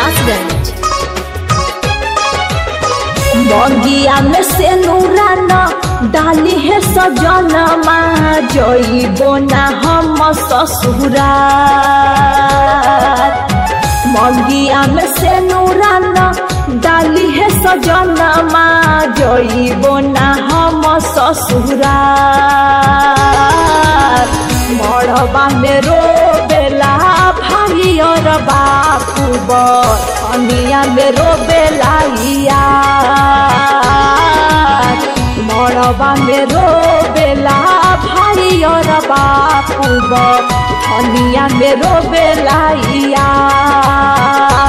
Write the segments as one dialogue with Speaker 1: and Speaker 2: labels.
Speaker 1: हुलासगंज
Speaker 2: बगिया में से नूरा न डाली है सजनमा जइबो ना हम ससुरा मगिया में से नूरा न डाली है सजनमा जइबो ना हम ससुरा मड़बा में रोबेला भाई और बापू बनिया में रोबेला यार मड़बा में रोबेला भाई और बापू बनिया में रोबेला यार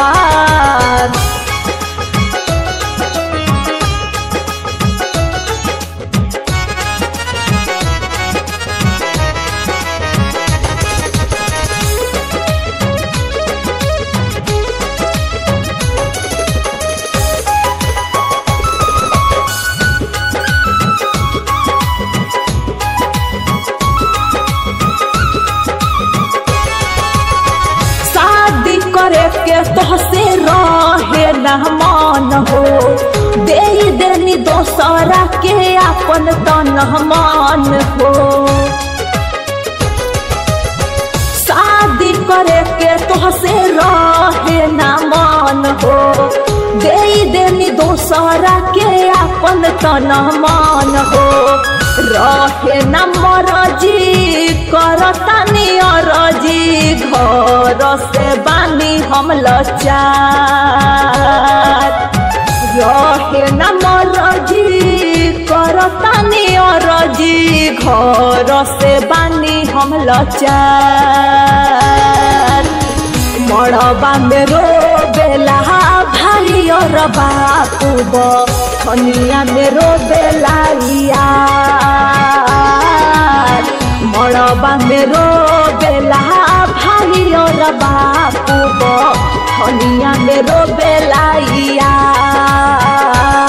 Speaker 2: शादी करे के तोहसे रहे न मन हो दे देनी दोसरा के अपन तन मन हो शादी करे के तोहसे रहे न मन हो दे देनी दोसरा के अपन तन मन हो रहे न मरजी करतानी अरजी घर से बानी हम लचार रहे न मरजी करतानी अरजी घर से बानी हम लचार मड़बा में रोबेला भाई और बापू बनिया में रोबेला यार मड़बा में रोबेला भाई और बापू बनिया में रोबेला यार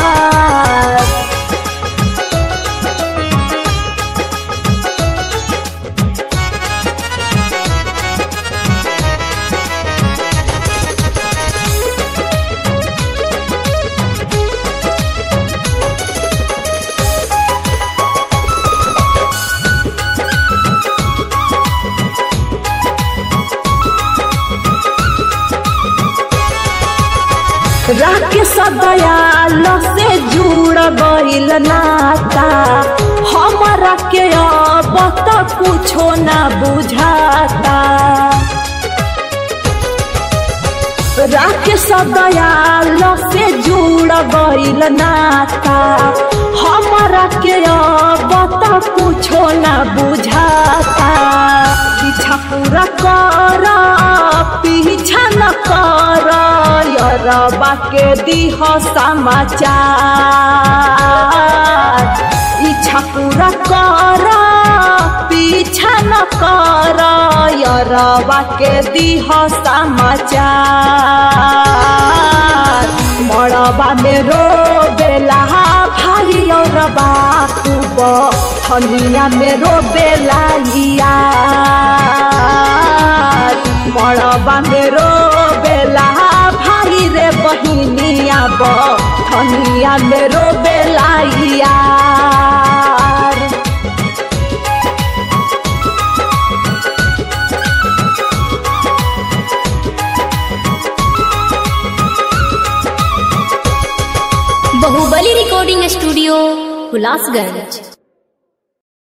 Speaker 2: राकेश दयाल से जुड़ गईल नाता हमारा के अब तक कुछो ना बुझाता राकेश दयाल से जुड़ गईल नाता हमारा के अब तक कुछो ना बुझाता पीछा पूरा कर पीछा न कर यरबा के दिह समाचार इच्छा पूरा कर पीछा न कर यरबा के दिह समाचार मड़बा में रोबेला भाई और बापू बनिया में रोबेला यार मड़बा में रोबेला भाई रे बहिनिया बनिया में रोबेला यार
Speaker 1: बाहुबली रिकॉर्डिंग स्टूडियो हुलासगंज